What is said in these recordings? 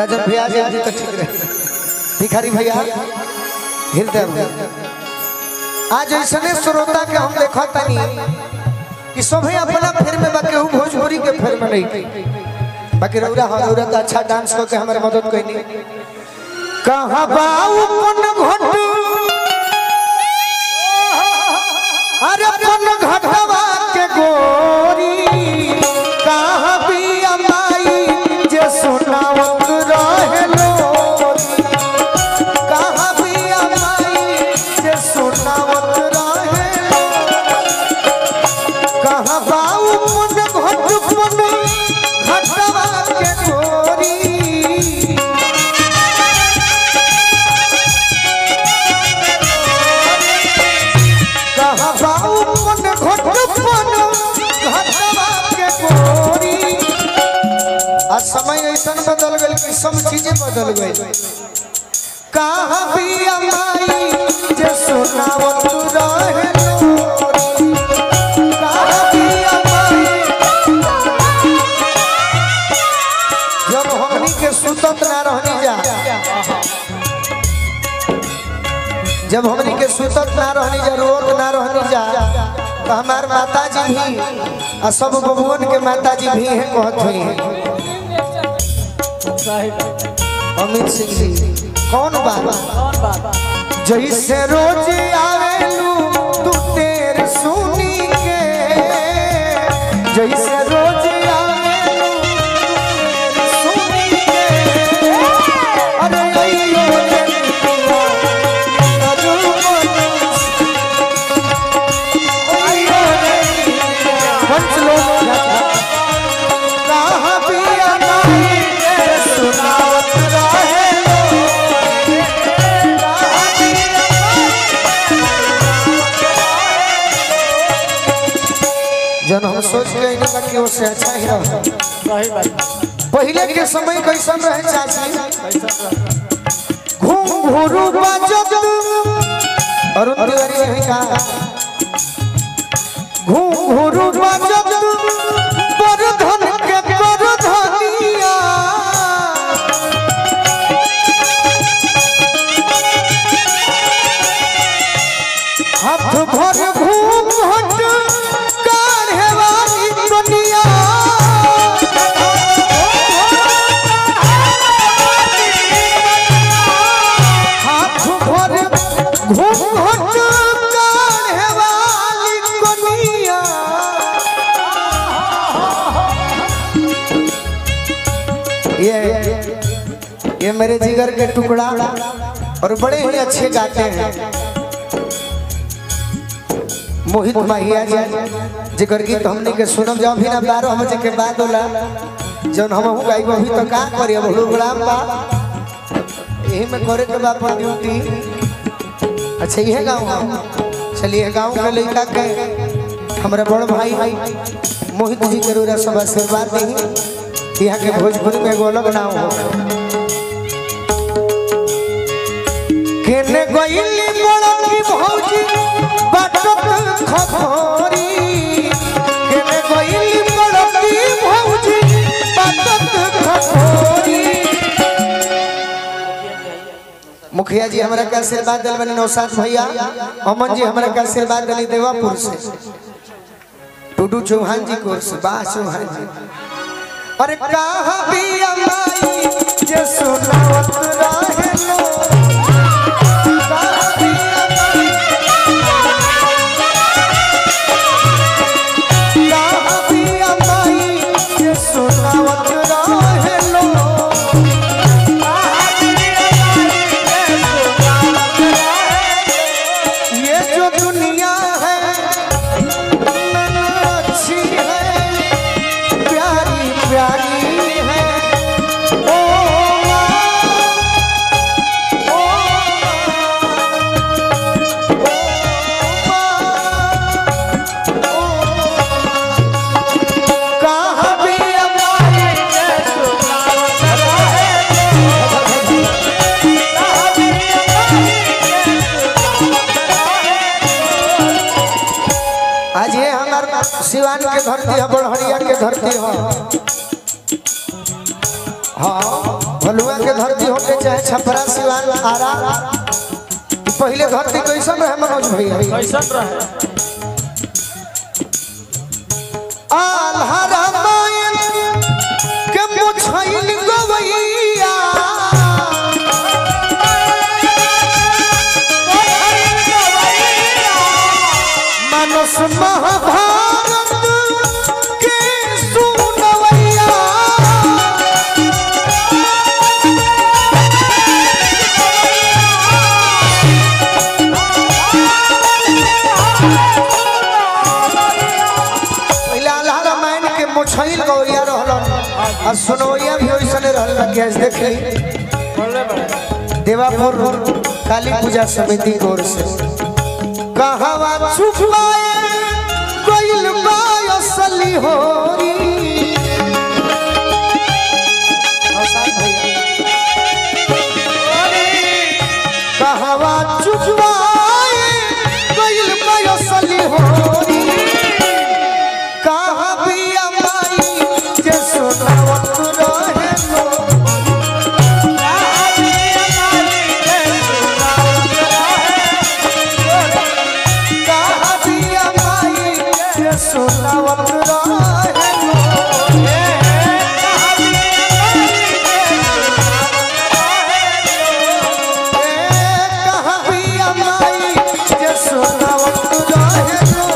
राजन भैया जी जी तो ठीक रहे भिखारी भैया हृदय आज ऐसने श्रोता के हम देखा तनी कि सभे अपना फेर में बाकी हूँ भोजपुरी के फेर में नहीं बाकी रौरा हाँ रौरा तो अच्छा डांस करके हमारे मदद कैनी कहाँ बाऊ पन घट अरे पन घटवा के गोरी कहाँ पिया माई जे सुनावत रहे लोरी कहाँ पिया माई जे सुनावत रहे कहाँ बाऊ पन घट पन घटवा के गोरी कहाँ बाऊ पन घट पन घटवा के गोरी आज समय ऐसा बदल गई कि सब चीजें बदल गई कहाँ पिया माई जे सुनावत रहे लोरी कहाँ पिया माई जब हमनी के सुतत ना रहनी जा जब हमनी के सुतत ना रहनी जा रोत ना रहनी जा तो हमार माता जी भी आ सब बबुअन के माता जी भी है कहत हुई है अमित सिंह जी कौन बात जैसे रोज आवेलू तू तेर सुनी के जैसे रोज आवेलू तू तेर सुनी के अरे अइयो जनिया अजू मनुष्य अइयो जनिया पंच लोग कहाँ पिया नहीं के सुनावत रहे लोग कहाँ पिया जन हम सोच के नहीं बाकी उससे अच्छा ही रहा पहले के समय कैसन रहे चाची घूम घूरू बाजत अरुण तिवारी यही कहा घूम घूरू बाजत पर धन के पर धनिया हाथ भर घूम हट काढ़े वाली दुनिया हाथ भर घूम हट काढ़े वाली दुनिया ये ये मेरे जिगर के टुकड़ा और बड़े ही अच्छे गाते हैं मोहित माहिया जी जिगर गीत हमने के सुनम जाओ भी ना बारह बजे के बाद होला जौन हम हूँ गाइब अभी तो का करी अब प्रोग्राम बा यही में करे के बा अपन ड्यूटी अच्छा ये गाँव है चलिए गाँव के लड़का के हमारे बड़ भाई मोहित जी के रोरा सब आशीर्वाद दी यहाँ के भोजपुरी में एगो अलग नाम हो केने गइली बड़की भौजी बाटत खखोरी केने गइली बड़की भौजी बाटत खखोरी मुखिया जी हमरा के आशीर्वाद दिल बनी नौसाद भैया अमन जी हमरा के आशीर्वाद दिली देवापुर से टूडू चौहान जी को से बा चौहान जी अरे कहाँ पिया माई जे सुनावत रहे लो कहाँ पिया माई कहाँ पिया माई जे सुनावत रहे लो ये जो दुनिया है नन्हा अच्छी है प्यारी प्यारी है ओ माँ, ओ माँ, ओ माँ, कहाँ भी हमारी आज ये हमार सिवान के धरती है बड़हरिया के धरती है हाँ भलुआ के धरती होके चाहे छपरा सिवान आरा पहले धरती कैसन रहे मनोज भैया कैसन रहे आल्हा रामायण के मुछैल गवैया मानस महाभारत के सुनवैया पहले आल्हा रामायण के मुछैल गवैया रहलन आ सुनवैया भी वैसने रहलन कि आज देख ली बोले बड़े देवापुर काली पूजा समिति की ओर से कहवा छुपाए कोइल बाय असली होरी आसान भैया। कहवा छुपाए कोइल बाय असली होरी कहाँ बिया माई जे सुनावत रहे लो कहाँ बिया माई जे सुनावत रहे लो कहाँ बिया माई जे सुनावत रहे लो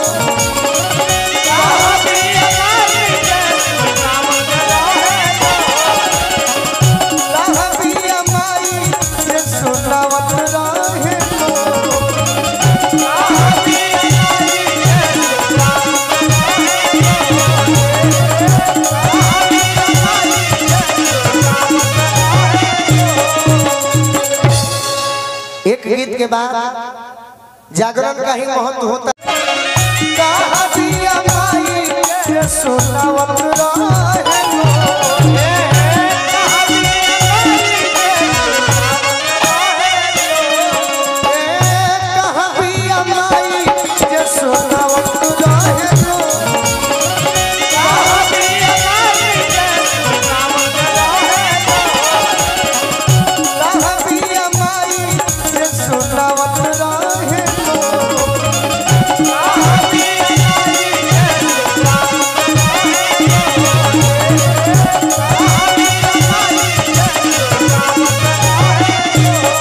कहाँ बिया माई जे सुनावत रहे लो एक गीत के बाद जागरण का ही महत्व होता कहाँ बिया माई जे सुनावत रहे लो कहाँ बिया माई जे सुनावत रहे लो कहाँ बिया माई जे सुनावत रहे लो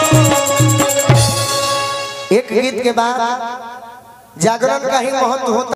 एक गीत के बाद जागरण का ही महत्व होता